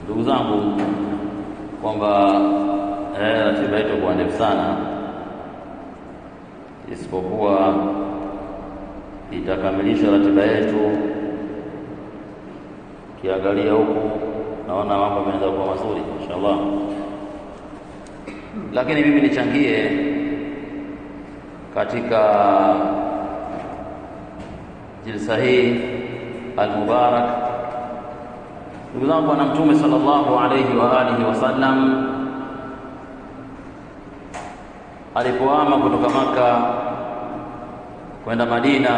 ndugu zangu kwamba eh, ratiba yetu kwa ndefu sana, isipokuwa itakamilisha ratiba yetu. Kiangalia huku naona mambo yameanza kuwa mazuri inshallah, lakini mimi nichangie katika jilsa hii almubarak. Ndugu zangu, Bwana Mtume sallallahu alayhi wa alihi wasallam alipoama kutoka Maka kwenda Madina,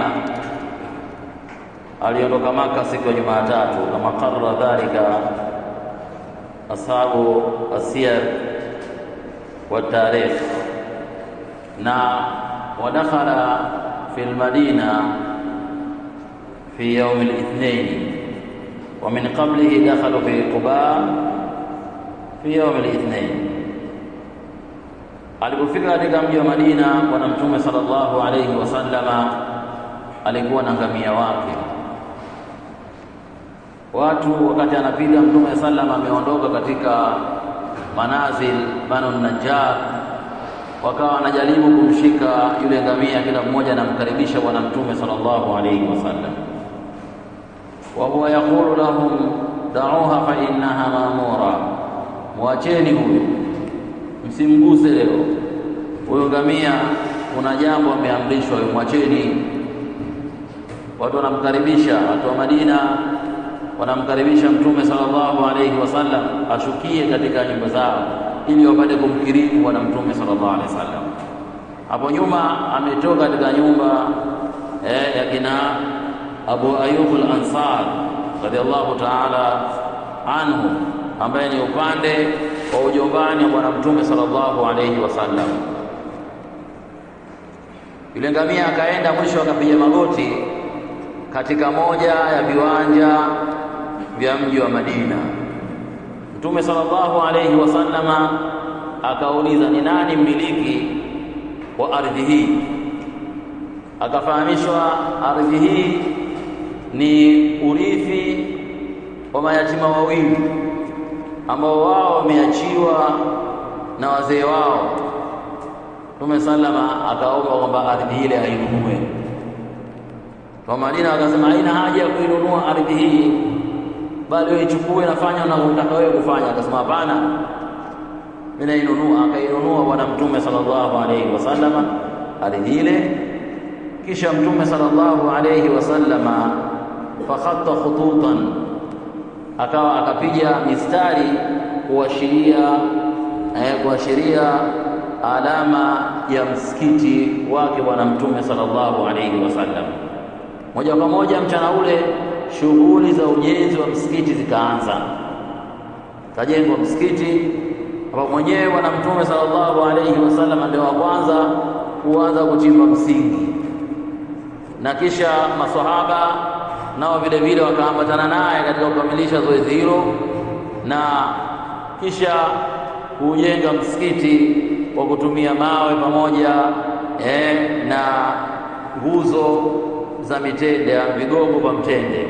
aliondoka Maka siku ya Jumatatu, kama qarra dhalika ashabu asiyar wa tarikh, na wadakhala fi lmadina fi yaumi lithnaini wa min qablihi dakhalu fi Quba fi yaumi lithnaini Alipofika katika mji wa Madina, Bwana Mtume sallallahu alayhi wasallama alikuwa na ngamia wake. Watu wakati anapiga Mtume sallam ameondoka katika manazil Banu Najjar, wakawa wanajaribu kumshika yule ngamia, kila mmoja anamkaribisha Bwana Mtume sallallahu alayhi wasallam, wa huwa yaqulu lahum da'uha fa innaha ma'mura, mwacheni huyu msimguse leo huyo ngamia, kuna jambo ameamrishwa, mwacheni. Watu wanamkaribisha, watu wa Madina wanamkaribisha Mtume sallallahu alayhi wasallam ashukie katika nyumba zao ili wapate kumkirimu Bwana Mtume sallallahu alayhi wasallam. Hapo nyuma ametoka katika nyumba eh, ya kina Abu Ayyub al-Ansar radhiallahu ta'ala anhu ambaye ni upande wa ujombani wa Bwana Mtume sallallahu alayhi wasallam. Yule ngamia akaenda mwisho, akapiga magoti katika moja ya viwanja vya mji wa Madina. Mtume sallallahu alayhi wasallama akauliza, ni nani mmiliki wa ardhi hii? Akafahamishwa ardhi hii ni urithi wa mayatima wawili ambao wao wameachiwa na wazee wao. Mtume sallama akaomba kwamba ardhi ile ainunue. Kwa Madina wakasema haina haja ya kuinunua ardhi hii, bali wewe ichukue, nafanya unavyotaka wewe kufanya. Akasema hapana, mimi nainunua. Akainunua Bwana Mtume sallallahu alayhi wasallama ardhi ile, kisha Mtume sallallahu alayhi wasallama fakhatta khututan akawa akapiga mistari kuashiria eh, kuashiria alama ya msikiti wake Bwana Mtume sallallahu alayhi wasallam. Moja kwa moja mchana ule shughuli za ujenzi wa msikiti zikaanza, kajengwa msikiti hapo mwenyewe Bwana Mtume sallallahu alayhi wasallam ndio wa kwanza kuanza kuchimba msingi, na kisha maswahaba nao vile vile wakaambatana naye katika kukamilisha zoezi hilo, na kisha kujenga msikiti kwa kutumia mawe pamoja eh, na nguzo za mitende, vigogo vya mtende.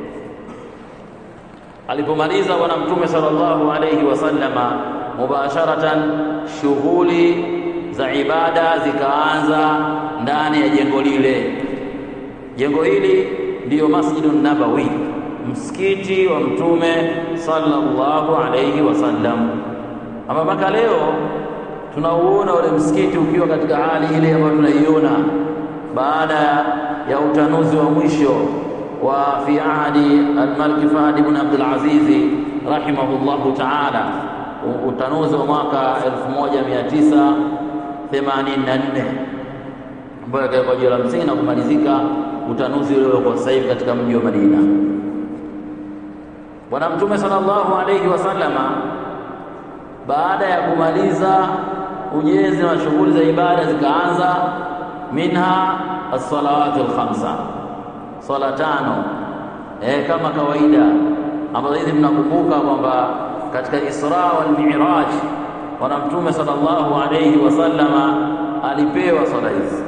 Alipomaliza Bwana Mtume sallallahu alayhi wasallama, mubasharatan shughuli za ibada zikaanza ndani ya jengo lile. Jengo hili ndiyo Masjidun Nabawi, msikiti wa Mtume sallallahu alayhi wasallam, ama mpaka leo tunauona ule msikiti ukiwa katika hali ile ambayo tunaiona baada ya utanuzi wa mwisho wa fi ahdi al-Malik Fahd ibn Abdul Aziz rahimahullahu ta'ala, utanuzi wa mwaka 1984 ambayo akawekwa jiwe la msingi na kumalizika utanuzi ule kwa sasa hivi katika mji wa Madina. Bwana Mtume sallallahu alayhi wasallama baada ya kumaliza ujenzi na shughuli za ibada zikaanza, minha as-salawatu al-khamsa, swala tano eh, kama kawaida ambazo hizi mnakumbuka kwamba katika Isra wal Mi'raj Bwana Mtume sallallahu alayhi wasallama alipewa swala hizi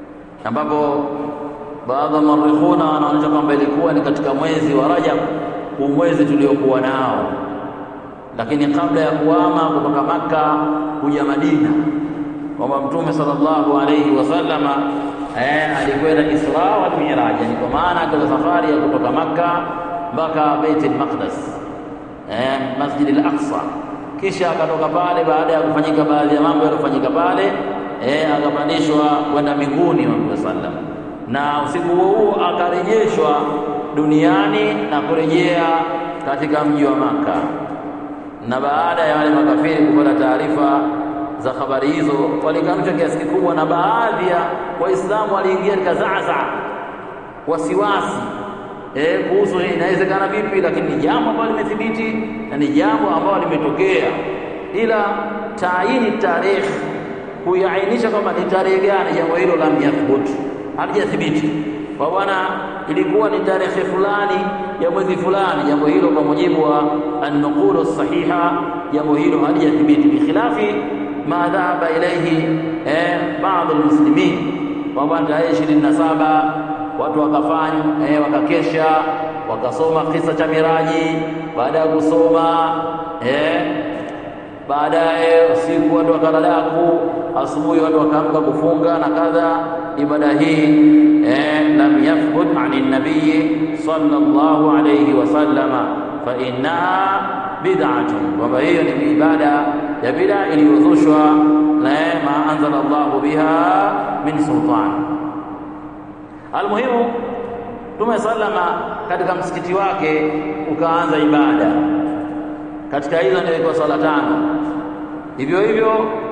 ambapo baadhi ya marikhuna wanaonyesha kwamba ilikuwa ni katika mwezi wa Rajab huu mwezi tuliokuwa nao. Lakini kabla ya kuhama kutoka Makka kuja Madina, kwamba Mtume sallallahu alayhi wasallama eh, alikwenda Isra wal Miraj, yani kwa maana akaza safari ya kutoka Makka mpaka Baitul Maqdis eh, Masjid al-Aqsa, kisha akatoka pale baada ya kufanyika baadhi ya mambo yaliyofanyika pale eh, akapandishwa kwenda mbinguni Mtume sallam, na usiku huo huo akarejeshwa duniani na kurejea katika mji wa Makka. Na baada ya wale makafiri kupata taarifa za habari hizo, walikanusha kiasi kikubwa, na baadhi ya Waislamu waliingia katika zaazaa, wasiwasi eh, kuhusu inawezekana vipi, lakini ni jambo ambalo limethibiti na ni jambo ambalo limetokea, ila taini tarehe kuiainisha kwamba ni tarehe gani, jambo hilo lam yathbut, halijathibiti kwa bwana, ilikuwa ni tarehe fulani ya mwezi fulani. Jambo hilo kwa mujibu wa an-nuqulu sahiha, jambo hilo halijathibiti, bikhilafi ma dhahaba ilaihi eh, baadhi almuslimin, kwamba tarehe ishirini na saba watu wakafanya eh, wakakesha wakasoma kisa cha miraji. Baada ya kusoma eh, baadaye usiku watu wakalalaku, asubuhi watu wakaamka kufunga na kadha. Ibada hii eh, lam yathbut ani nabii sallallahu alayhi wasallama, fa innaha bid'atun, kwamba hiyo ni ibada ya bid'a iliyozushwa na ma anzala Allahu biha min sultan. Almuhimu, Mtume sallama katika msikiti wake ukaanza ibada katika hizo ndio ilikuwa swala tano. Hivyo hivyo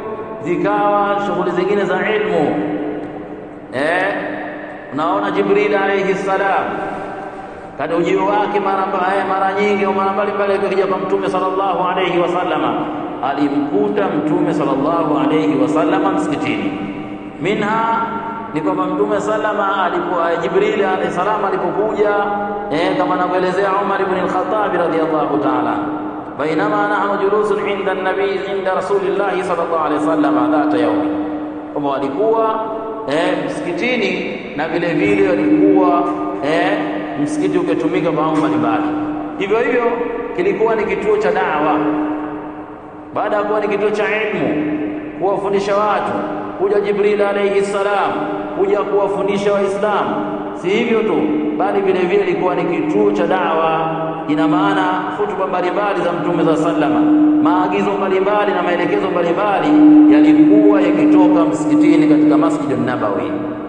zikawa shughuli zingine za ilmu eh, unaona Jibril alayhi salam katika ujio wake mara mara nyingi au mara mbalimbali akija kwa Mtume sallallahu alayhi wasallama, alimkuta Mtume sallallahu alayhi wasallama msikitini. Minha ni kwamba Mtume sallama alipokuwa Jibril alayhi salam alipokuja eh, kama anavyoelezea Umar ibn al-Khattab radhiyallahu ta'ala bainama nahnu julusun inda nabii inda rasulillahi sallallahu alaihi wasallam dhata yaumi, kwamba walikuwa eh, msikitini na vile vile walikuwa eh, msikiti ukitumika kwa mambo mbalimbali. Hivyo hivyo kilikuwa ni kituo cha dawa, baada ya kuwa ni kituo cha ilmu, kuwafundisha watu, kuja Jibril alayhi salam kuja kuwafundisha Waislamu. Si hivyo tu, bali vile vile ilikuwa ni kituo cha dawa ina maana hutuba mbalimbali za Mtume za sallama, maagizo mbalimbali na maelekezo mbalimbali yalikuwa yakitoka msikitini katika Masjidun Nabawi.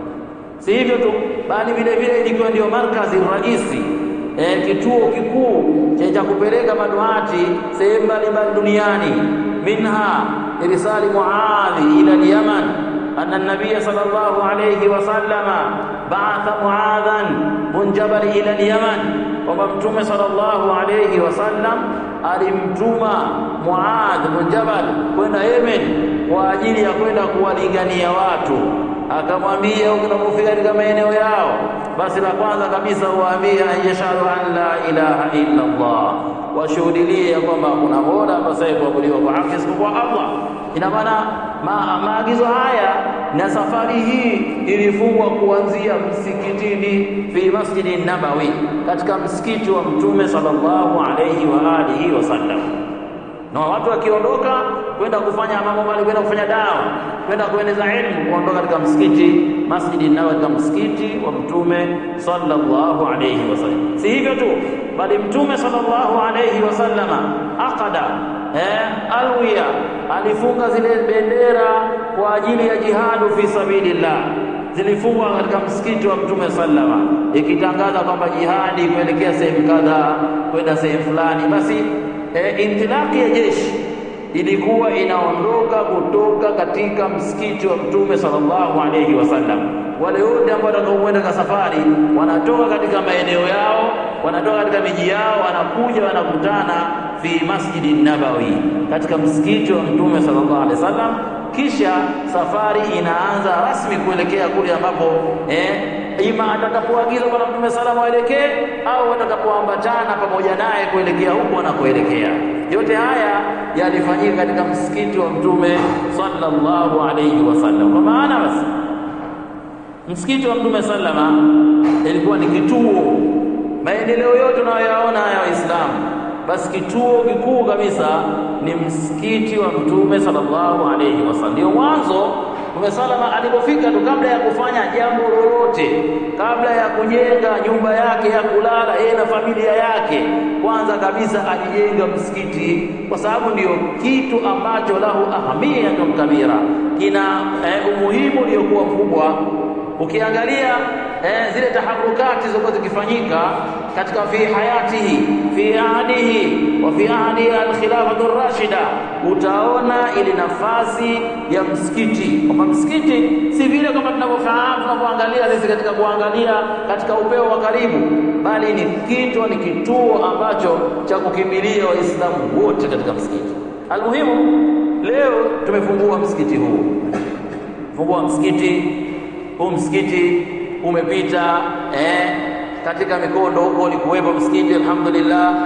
Si hivyo tu, bali vile vile ilikuwa ndio markazi raisi, e, kituo kikuu cha kupeleka maduati sehemu mbalimbali duniani. Minha irsali Muadhi ila al-Yaman anna an-nabiy sallallahu alayhi wasallama ba'atha Muadhan bin Jabal ila al-Yaman kwamba Mtume sallallahu alayhi wasallam alimtuma Muadh bin Jabal kwenda Yemen kwa ajili ya kwenda kuwalingania watu. Akamwambia, unapofika katika maeneo yao, basi la kwanza kabisa uwaambie yashhadu an la ilaha illa Allah, washuhudilie ya kwamba hakuna mola apasaye kuabudiwa kwa haki isipokuwa Allah. Ina maana ma, maagizo haya na safari hii ilifungwa kuanzia msikitini fi masjidi Nabawi, katika msikiti wa Mtume sallallahu alayhi wa alihi wasallam. Na watu wakiondoka kwenda kufanya mambo mbali, kwenda kufanya dawa, kwenda kueneza elimu, kuondoka katika msikiti masjidi Nabawi, katika msikiti wa Mtume sallallahu alayhi wasallam. Si hivyo tu, bali Mtume sallallahu alayhi wasallama aqada eh, alwiya alifunga zile bendera kwa ajili ya jihadu fi sabilillah zilifungwa katika msikiti wa Mtume sallama, ikitangaza kwamba jihadi kuelekea sehemu kadhaa kwenda sehemu fulani. Basi e, intilaki ya jeshi ilikuwa inaondoka kutoka katika msikiti wa Mtume sallallahu alayhi wasallam. Wale wote ambao watakaokwenda kwa safari wanatoka katika maeneo yao, wanatoka katika miji yao, wanakuja wanakutana fi masjidi Nabawi, katika msikiti wa Mtume sallallahu alaihi wasallam. Kisha safari inaanza rasmi kuelekea kule ambapo eh, ima atakapoagizwa kwa Mtume salamu aelekee au atakapoambatana pamoja naye kuelekea huko anakoelekea. Yote haya yalifanyika katika msikiti wa Mtume sallallahu alaihi wasallam. Kwa maana basi msikiti wa Mtume sallama ilikuwa ni kituo maendeleo yote unayoyaona ya Waislamu, basi kituo kikuu kabisa ni msikiti wa Mtume sallallahu alayhi wasallam. Ndio mwanzo Mtume salama alipofika tu, kabla ya kufanya jambo lolote, kabla ya kujenga nyumba yake ya kulala yeye na familia yake, kwanza kabisa alijenga msikiti, kwa sababu ndio kitu ambacho lahu ahamiyatun kabira, kina eh, umuhimu uliokuwa mkubwa. Ukiangalia eh, zile taharukati zilizokuwa zikifanyika katika fi hayatihi fi ahdihi wa fi ahdi alkhilafatu rashida, utaona ile nafasi ya msikiti, kwamba msikiti si vile kama tunavyofahamu tunavyoangalia sisi katika kuangalia katika upeo wa karibu, bali ni kitu ni kituo ambacho cha kukimbilia Waislamu wote katika msikiti. Almuhimu, leo tumefungua msikiti huu, fungua msikiti huu. Msikiti umepita eh, katika mikondo huko ulikuwepo msikiti alhamdulillah,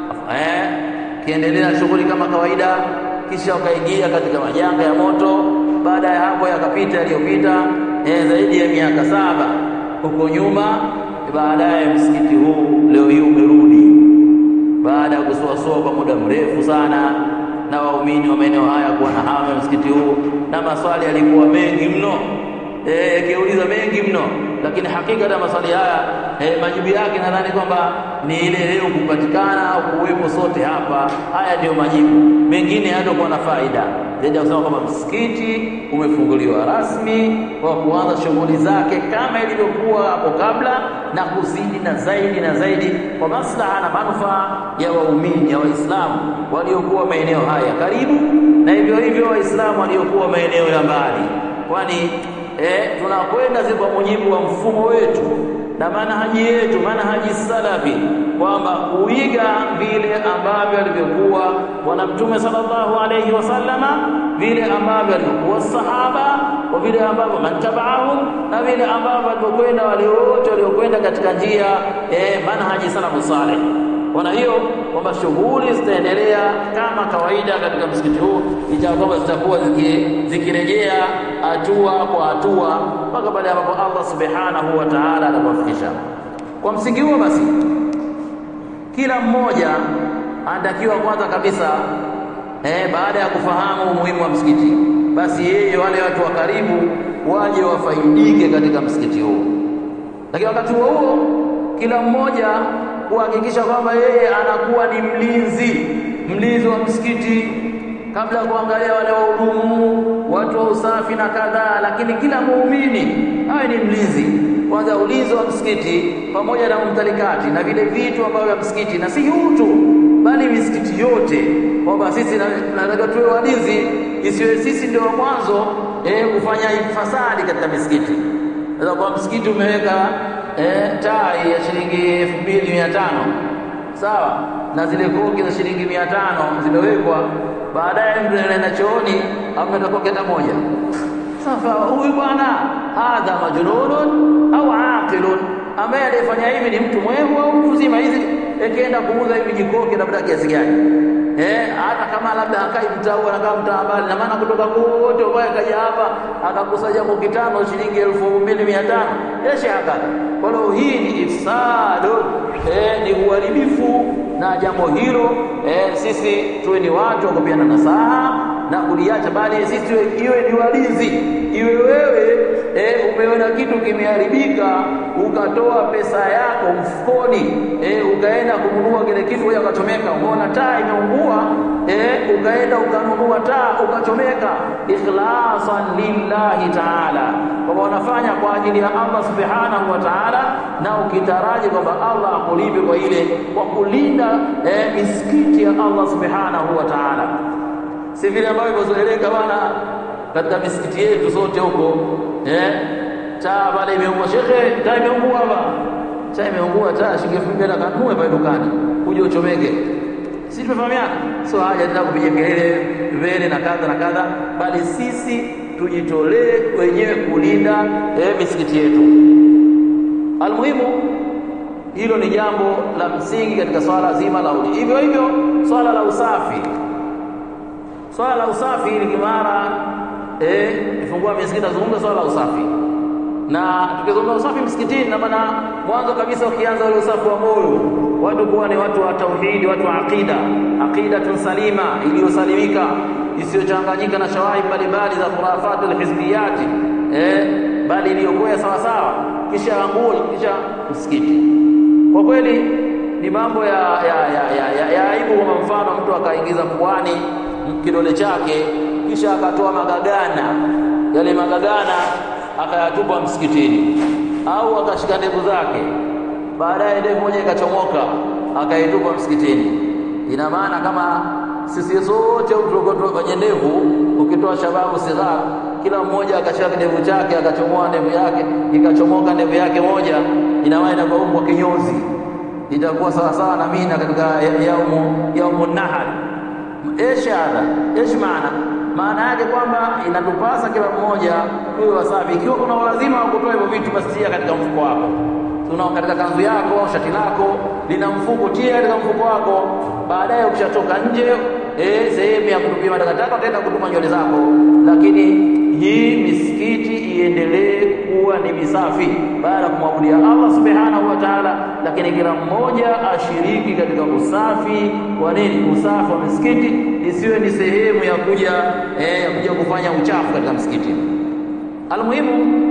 eh, kiendelea shughuli kama kawaida, kisha ukaingia katika majanga ya moto. Baada ya hapo yakapita yaliyopita eh, zaidi ya miaka saba huko nyuma. Baadaye msikiti huu leo hii umerudi baada ya kusuasua kwa muda mrefu sana, na waumini wa maeneo haya kuwa na hamu ya msikiti huu, na maswali yalikuwa mengi mno yakiuliza e, mengi mno, lakini hakika hata maswali haya e, majibu yake nadhani kwamba ni ile leo kupatikana au kuwepo sote hapa. Haya ndiyo majibu, mengine hayatakuwa na faida zaidi ya kusema kwamba msikiti umefunguliwa rasmi kwa kuanza shughuli zake kama ilivyokuwa hapo kabla, na kuzidi na zaidi na zaidi kwa maslaha na manufaa ya waumini ya Waislamu waliokuwa maeneo haya karibu, na hivyo hivyo Waislamu waliokuwa maeneo ya mbali, kwani Eh, tunakwenda si kwa mujibu wa mfumo wetu na manhaji yetu, manhaji salafi, kwamba kuiga vile ambavyo alivyokuwa Bwana Mtume sallallahu alayhi wasallama, vile ambavyo alivyokuwa sahaba, kwa vile ambavyo mantabaahum, na vile ambavyo alivyokwenda wale wote waliokwenda katika njia eh, manhaji salafu saleh. Kwa hiyo kwamba shughuli zitaendelea kama kawaida katika msikiti huu, licha kwamba zitakuwa zikirejea hatua kwa hatua mpaka pale ambapo Allah subhanahu wa ta'ala atakuwafikisha. Kwa msingi huo basi, kila mmoja anatakiwa kwanza kabisa eh, baada ya kufahamu umuhimu wa msikiti, basi yeye wale watu wa karibu waje wafaidike katika msikiti huu, lakini wakati huo huo kila mmoja kuhakikisha kwamba yeye anakuwa ni mlinzi mlinzi wa msikiti, kabla ya kuangalia wale wahudumu, watu wa usafi na kadhaa, lakini kila muumini awe ni mlinzi kwanza, ulinzi wa msikiti pamoja na mumtalikati na vile vitu ambavyo vya msikiti, na si huu tu, bali misikiti yote, kwamba sisi tunataka tuwe walinzi, isiwe sisi ndio mwanzo eh, kufanya fasadi katika misikiti. Sasa kwa msikiti umeweka eh, tai ya shilingi elfu mbili mia tano sawa, na zile koki za shilingi mia tano zimewekwa, baadaye mtu anaenda chooni amepata koki hata moja. Sasa huyu bwana hadha majnunun au aqilun, ambaye aliyefanya hivi ni mtu mwevu au mtu mzima? Hizi ikienda kuuza hivi jikoki labda kiasi gani? Eh, hata kama labda akai mtaa huu anakaa mtaa mbali, na maana kutoka kote ambaye kaja hapa akakusanya koki tano shilingi elfu mbili mia tano yeshe hakaka. Kwa hiyo hii ni ifsadu, eh, ni uharibifu na jambo hilo eh, sisi tuwe ni watu wa kupeana nasaha na kuliacha, bali sisi iwe ni walinzi. Iwe wewe eh, umeona kitu kimeharibika, ukatoa pesa yako mfukoni eh, ukaenda kununua kile kitu hoja ukachomeka, umeona taa imeungua eh, ukaenda ukanunua taa ukachomeka, ikhlasan lillahi taala, kwamba unafanya kwa ajili ya Allah subhanahu wa taala, na ukitaraji kwamba Allah akulipe kwa ile kwa kulinda eh, misikiti ya Allah subhanahu wa taala si vile ambavyo imezoeleka bwana katika misikiti yetu sote huko eh, taa pale imeungua. Shekhe, taa imeungua hapa, taa imeungua, taa shilingi elfu mbili kanunue pale dukani, kuja uchomeke. Si tumefahamiana? Sio haja tena kupiga kelele vele na kadha na kadha, bali sisi tujitolee wenyewe kulinda eh, misikiti yetu. Almuhimu, hilo ni jambo la msingi katika swala zima la uli. Hivyo hivyo swala la usafi swala la usafi ili kimara eh, ifungua misikiti, nazungumza swala la usafi. na tukizungumza usafi msikitini, na maana mwanzo kabisa ukianza ule usafi wa moyo, watu kuwa ni watu wa tauhidi, watu wa aqida, aqidatun salima, iliyosalimika isiyochanganyika na shawahi mbalimbali za khurafatul hizbiyati, eh, bali iliyokuwa sawa sawa, kisha nguo, kisha msikiti. Kwa kweli ni mambo ya ya ya, ya, ya, ya aibu. Kwa mfano mtu akaingiza puani kidole chake kisha akatoa magagana, yale magagana akayatupa msikitini, au akashika ndevu zake, baadaye ndevu moja ikachomoka akaitupa msikitini. Ina maana kama sisi sote kwenye ndevu, ukitoa shababu sighar, kila mmoja akashika kidevu chake akachomoa ndevu yake ikachomoka ndevu yake moja, ina maana inakuwa umbwa kinyozi, itakuwa sawa sawa na mina katika yaumu yaumu nahar. Esh hadha esh maana maana yake kwamba inatupasa kila mmoja huyo wasafi. Ikiwa kuna ulazima wa kutoa hivyo vitu, basi tia katika mfuko wako, tuna katika kanzu yako au shati lako lina mfuko, tia katika mfuko wako. Baadaye ukishatoka nje, eh, sehemu ya kutupia matakataka utaenda kutuma nywele zako, lakini hii misikiti iendelee kuwa ni misafi baada ya kumwabudia Allah subhanahu wa ta'ala, lakini kila mmoja ashiriki katika usafi wa nini, usafi wa misikiti, isiwe ni sehemu ya kuja eh, ya kuja kufanya uchafu katika msikiti. Almuhimu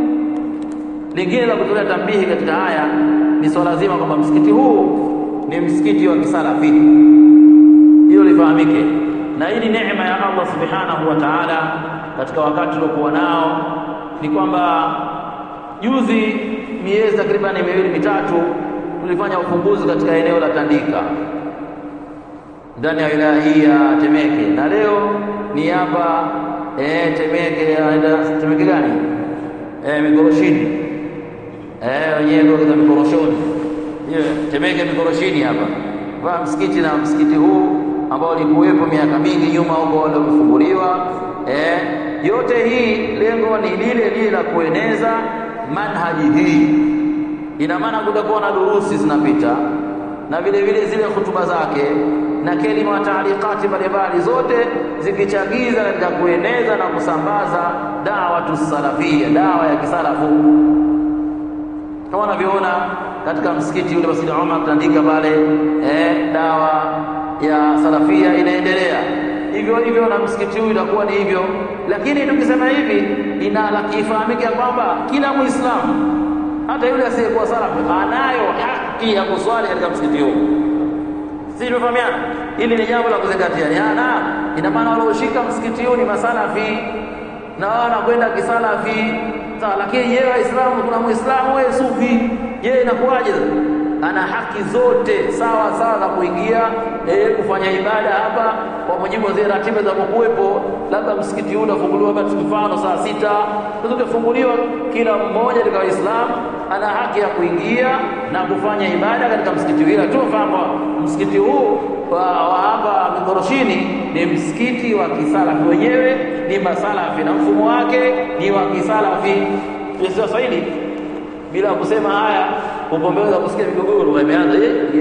lingine la kutolea tambihi katika haya ni swala zima kwamba msikiti huu ni msikiti wa kisalafi, hilo lifahamike, na hii ni neema ya Allah subhanahu wa ta'ala katika wakati tuliokuwa nao ni kwamba juzi, miezi takribani miwili mitatu, tulifanya ufunguzi katika eneo la Tandika ndani ya wilaya hii ya Temeke, na leo ni hapa eh, Temeke. Temeke gani? Eh, Mikoroshini eh, wenyewe kwa Mikoroshoni, hiyo Temeke Mikoroshini hapa kwa msikiti, na msikiti huu ambao ulikuwepo miaka mingi nyuma huko, wale umefunguliwa eh, yote hii lengo ni lile lile la kueneza manhaji hii. Ina maana kutakuwa na durusi zinapita na vile vile zile hutuba zake na kelima wa taalikati mbalimbali zote zikichagiza katika kueneza na kusambaza dawatu salafia, dawa ya kisalafu, kama unavyoona katika msikiti ule Masjid Umar Tandika pale eh, dawa ya salafia inaendelea hivyo hivyo na msikiti huu itakuwa ni hivyo. Lakini tukisema hivi, ifahamike kwamba kila Muislamu hata yule asiyekuwa salafi anayo haki ya kuswali katika msikiti huu. Sisi tumefahamiana, hili ni jambo la kuzingatia. Na ina maana walioshika msikiti huu ni masalafi na wao wanakwenda kisalafi sawa, lakini yeye Waislamu, kuna Muislamu wewe sufi, yeye inakuwaje? ana haki zote sawa sawa za kuingia eh, kufanya ibada hapa kwa mujibu wa zile ratiba zinapokuwepo. Labda msikiti huu unafunguliwa basi mfano saa sita utafunguliwa, kila mmoja katika Waislamu ana haki ya kuingia na kufanya ibada katika msikiti huu. Ila tu fahamu msikiti huu wa hapa Mikoroshini ni msikiti wa kisalafi, wenyewe ni masalafi na mfumo wake ni wa kisalafi. Sasa hili bila kusema haya upombeweza kusikia migogoro imeanza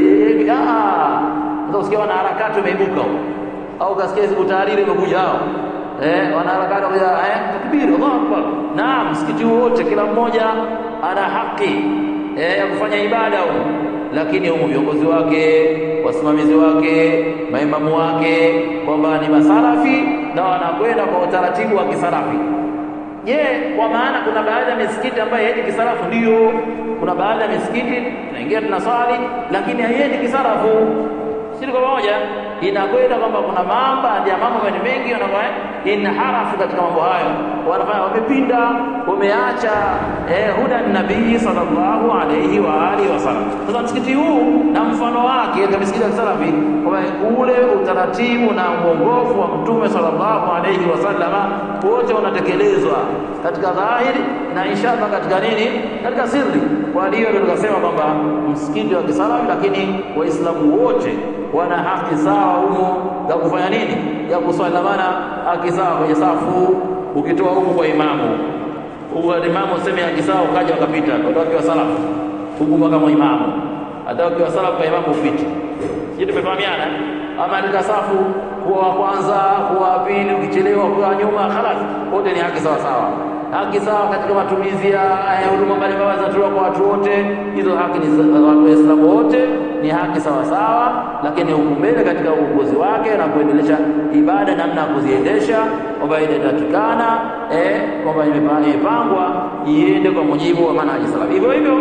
sasa, usikia wanaharakati wameibuka huko, au ukasikia hizo tahariri imekuja hao eh, wanaharakati wakuja eh, takbir Allahu akbar. Naam, msikiti wote kila mmoja ana haki eh, ya kufanya ibada huko, lakini huko viongozi wake, wasimamizi wake, maimamu wake kwamba ni masalafi na wanakwenda kwa utaratibu wa kisalafi. Je, kwa maana kuna baadhi ya misikiti ambayo haiendi kisalafu? Ndio, kuna baadhi ya misikiti tunaingia tunaswali, lakini haiendi kisalafu. Si kwa pamoja, inakwenda kwamba kuna mambo ya mambo mengi wanakuwa inharafu katika mambo hayo, wanafanya wamepinda, wameacha eh, huda nabii sallallahu alayhi wa alihi wasallam. Sasa msikiti huu na mfano wake katika misikiti ya kisalafi, ule utaratibu na uongofu wa Mtume sallallahu alayhi wasallama wote unatekelezwa katika dhahiri na inshallah katika nini, katika sirri. Kwa hiyo ndio tukasema kwamba msikiti wa kisalafi, lakini waislamu wote wana haki sawa humo ya kufanya nini, ya kuswali. Na maana haki sawa kwenye safu, ukitoa huko kwa imamu huko, imamu useme haki sawa, ukaja wakapita ndio wakiwa salafu huku mpaka kwa imamu, hata wakiwa salafu kwa imamu upite. Sisi tumefahamiana, ama katika safu kuwa wa kwanza, kuwa wa pili, ukichelewa kuwa nyuma, khalas, wote ni haki sawa sawa. haki sawa katika matumizi ya huduma mbalimbali zinatolewa kwa watu wote. Hizo haki ni za watu Waislamu wote, ni haki sawa sawa, lakini huku mbele katika uongozi wake na kuendelesha ibada, namna ya kuziendesha kwamba inatakikana eh, kwamba imepangwa iende kwa mujibu wa manhaji salaf. Hivyo hivyo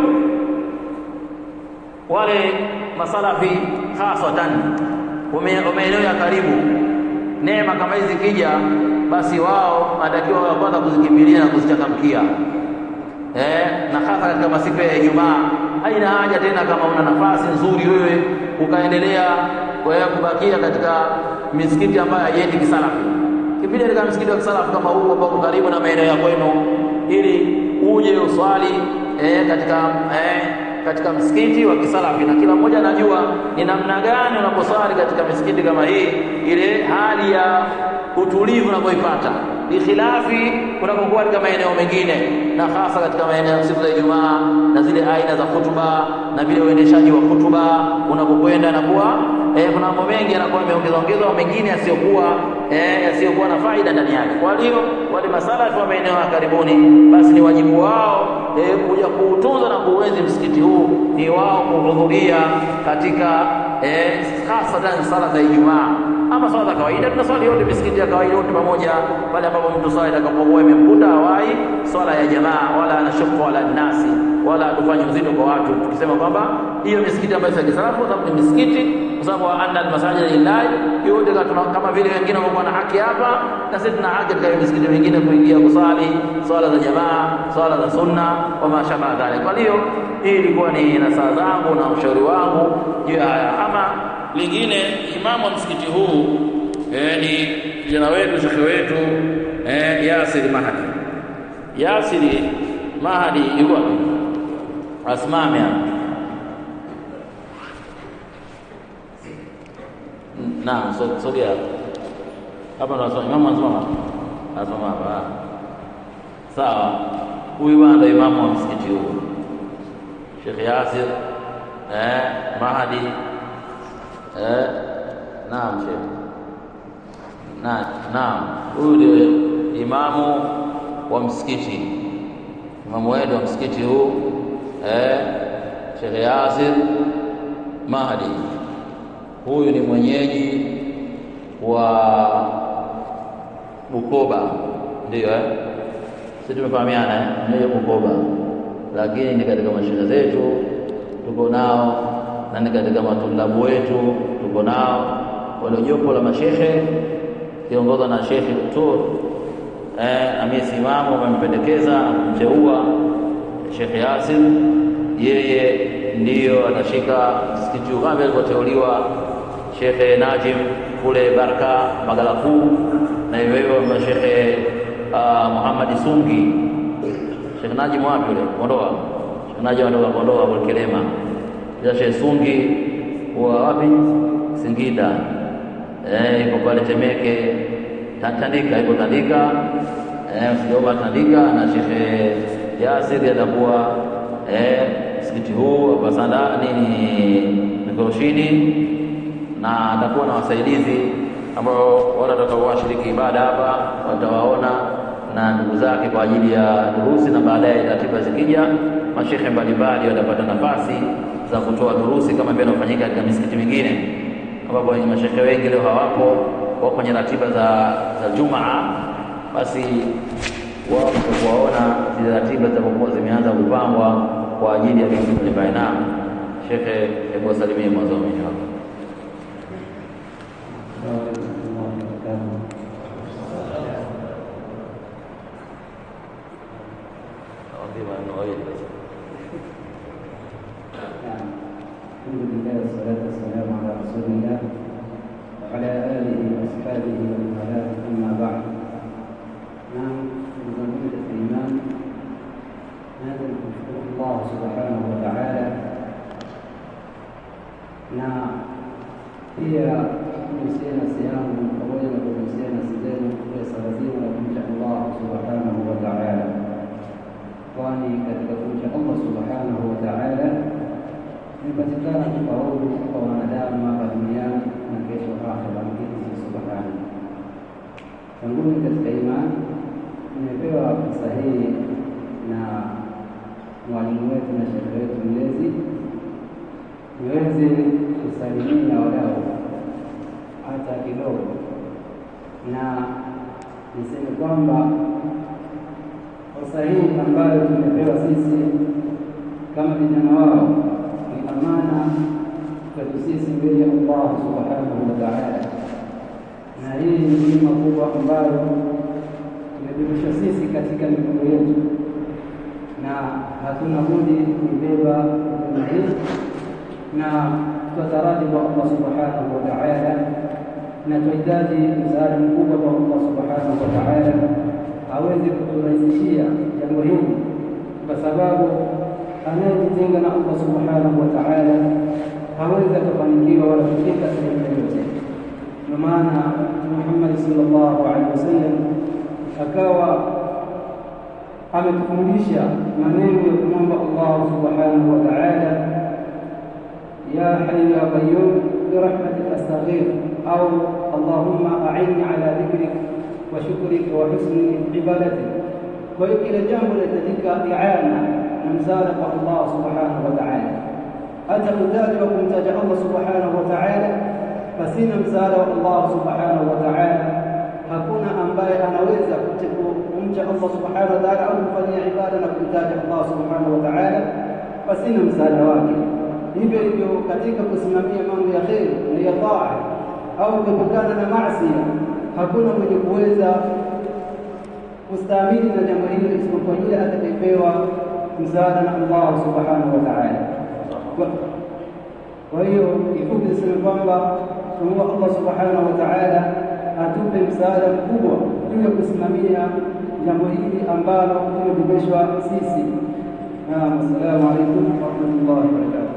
wale masalafi hasatan wa maeneo ya karibu, neema kama hizi kija, basi wao wanatakiwa wa kwanza kuzikimbilia na kuzichangamkia eh, na hasa katika masiku ya Ijumaa. Haina haja tena kama una nafasi nzuri wewe ukaendelea wewe kubakia katika misikiti ambayo haiendi kisalafi, kimbilia katika msikiti wa kisalafi kama huu ambao karibu na maeneo ya kwenu, ili uje uswali eh, katika eh, katika msikiti wa kisalafi na kila mmoja anajua ni namna gani unaposwali katika misikiti kama hii, ile hali ya utulivu unapoipata bikhilafi unapokuwa katika maeneo mengine, na hasa katika maeneo ya siku za Ijumaa na zile aina za hutuba na vile uendeshaji wa hutuba unapokwenda, nakuwa eh, kuna mambo mengi yanakuwa yameongezwa ongezwa, mengine yasiyokuwa eh, yasiyokuwa na faida ndani yake. Kwa hiyo wale masalafi wa maeneo ya karibuni, basi ni wajibu wao eh, kuja kuutunza na kuuenzi msikiti huu, ni wao kuhudhuria katika eh, hasatan sala za Ijumaa ama swala za kawaida tunaswali yote misikiti ya kawaida yote pamoja, pale ambapo mtu swala itakapokuwa imemkuta hawai swala ya jamaa, wala anashuku wala nasi, wala tufanye uzito kwa watu, tukisema kwamba hiyo misikiti ambayo si kisalafu, kwa sababu ni misikiti, kwa sababu anna almasajida lillahi yote, kama vile wengine wamekuwa na haki hapa, na sisi tuna haki katika misikiti mingine kuingia kusali swala za jamaa, swala za sunna wa mashabaha dhalik. Kwa hiyo hii ilikuwa ni nasaha zangu na ushauri wangu juu ya haya. Ama lingine imamu wa msikiti huu eh, ni kijana wetu shekhe wetu eh, Yasir Mahdi. Yasiri Mahdi yuko wapi? Asimame hapa. Naam, so, sogea hapa. Hapa ndo asoma imamu anasoma hapa. Anasoma hapa. Sawa. Huyu bwana ndo imamu wa msikiti huu. Sheikh Yasir eh, Mahdi Eh, naam Sheikh. Na, naam, huyu ndio imamu wa msikiti, imamu wetu wa msikiti huu eh, Sheikh Yasir Mahdi. Huyu ni mwenyeji wa Bukoba, ndio eh? Sisi tumefahamiana eh? Mwenyeji wa Bukoba, lakini ni katika mashehe zetu tuko nao na ni katika matulabu wetu tuko nao wale jopo la mashehe kiongozwa na Shekhe Tur eh, amesimama wamempendekeza na kumteua Shekhe Yasir, yeye ndiyo atashika msikiti huu kama vile alivyoteuliwa Shekhe Najim kule Baraka Magala Kuu, na hivyo hivyo Shekhe uh, Muhammad Sungi. Shekhe Najim wapi yule Kondoa? Shekhe Najim anatoka Kondoa kule Kelema Sheikh Sungi wa wapi? Singida. Eh, iko pale Temeke Tandika, iko Tandika eh, usijaomba Tandika, na Sheikh Yasir atakuwa eh, msikiti huu hapa Sanda nini Mikoroshini, na atakuwa na wasaidizi ambao wale watakao washiriki ibada hapa watawaona na ndugu zake kwa ajili ya durusi, na baadaye ratiba zikija, mashehe mbalimbali watapata nafasi za kutoa durusi kama vile inafanyika katika misikiti mingine, ambapo mashehe wengi leo hawapo, wako kwenye ratiba za, za Jumaa. Basi wao kuwaona zile ratiba zitakapokuwa zimeanza kupangwa kwa ajili ya vitu mbalimbali. Naam, shekhe, hebu wasalimie mwanzo mwenyewe wako. الحمد لله والصلاة والسلام على رسول الله وعلى آله وأصحابه ومن والاه أما بعد نعم نزمد الإيمان هذا نشكر الله سبحانه وتعالى na pia kuhusiana na siamu pamoja na kuhusiana na sehemu ya swala zima la kumcha Allah subhanahu wa ta'ala, kwani katika kumcha Allah subhanahu wa ta'ala imepatikana kufaulu kwa wanadamu hapa duniani na kesho akhera. Mwenyezi Subhanahu tanguni katika imani Nimepewa fursa hii na mwalimu wetu na shehe wetu mlezi niweze kusalimia wadau hata kidogo, na niseme kwamba fursa hii ambayo tumepewa sisi kama vijana wao ni amana kwetu sisi mbele ya Allah subhanahu wa ta'ala, na hii ni neema kubwa ambayo tumebebeshwa sisi katika mikono yetu, na hatuna budi kuibeba neema hii na tutataraji kwa Allah subhanahu wa ta'ala, na tunahitaji msaada mkubwa kwa Allah subhanahu wa ta'ala aweze kuturahisishia jambo hili, kwa sababu anayejitenga na Allah subhanahu wa ta'ala hawezi akafanikiwa wala kufika sehemu yoyote. Ndio maana Mtume Muhammad sallallahu alaihi wasallam akawa ametufundisha maneno ya kumwomba Allah subhanahu wa ta'ala ya hayyu ya qayyum birahmatika astaghfir au allahumma a'inni ala dhikrik wa shukrika wa husni ibadatik. Kwa hiyo kila jambo linahitajika i'ana na msaada kwa Allah subhanahu wa ta'ala. Hata mtaji wa kumtaja Allah subhanahu wa ta'ala pasina msaada wa Allah subhanahu wa ta'ala, hakuna ambaye anaweza kumcha Allah subhanahu wa ta'ala au kufanyia ibada na kumtaja Allah subhanahu wa ta'ala pasina msaada wake. Hivyo hivyo katika kusimamia mambo ya kheri na ya taa au kuepukana na maasi, hakuna mwenye kuweza kustahimili na jambo hilo isipokuwa yule atakayepewa msaada na Allah subhanahu wa ta'ala. Kwa hiyo kifupi niseme kwamba tunaomba Allah subhanahu wa ta'ala atupe msaada mkubwa juu ya kusimamia jambo hili ambalo tumebebeshwa sisi. Naam, assalamu alaikum warahmatullahi wabarakatuh.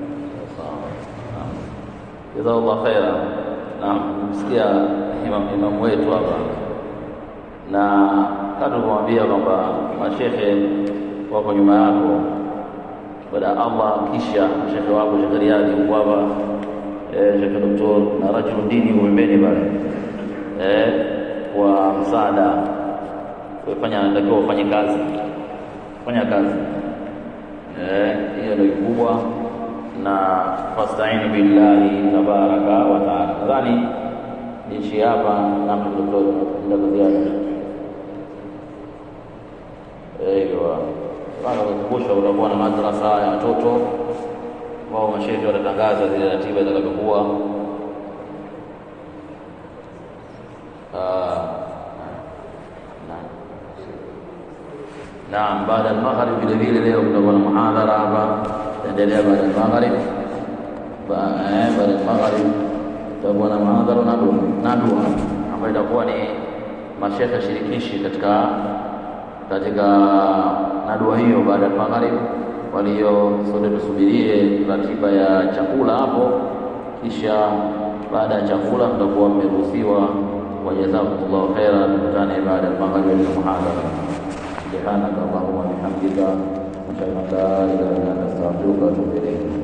Jazakallah khaira. Naam, msikia imam imam wetu hapa, na kama tulivyomwambia kwamba mashehe wako nyuma yako, baada ya Allah, kisha shekhe wako Shekhe Riyadi yuko hapa, Shekhe Doktor na rajulu dini pembeni pale, kwa msaada fanya, natakiwa ufanye kazi, fanya kazi hiyo ndio kikubwa na fastainu billahi tabaraka wa taala. Nadhani niishi hapa na ndio ziada aiwa bana kukumbusha, utakuwa na madrasa ya watoto wao, mashehe watatangaza zile ratiba zitakavyokuwa. Naam, baada ya maghrib vile vile leo kutakuwa na muhadhara hapa endelea baada ya maghrib. Baada ya maghrib tutakuwa na muhadhara na dua ambayo itakuwa ni mashekhe shirikishi katika katika nadua hiyo baada ya maghrib. Kwa hiyo sote tusubirie ratiba ya chakula hapo, kisha baada ya chakula tutakuwa mmeruhusiwa. Wajazakumullahu khairan, tukutane baada ya maghrib na muhadhara. Subhanaka Allahumma bihamdika ashhadu an la ilaha illa anta astaghfiruka wa atubu ilayk.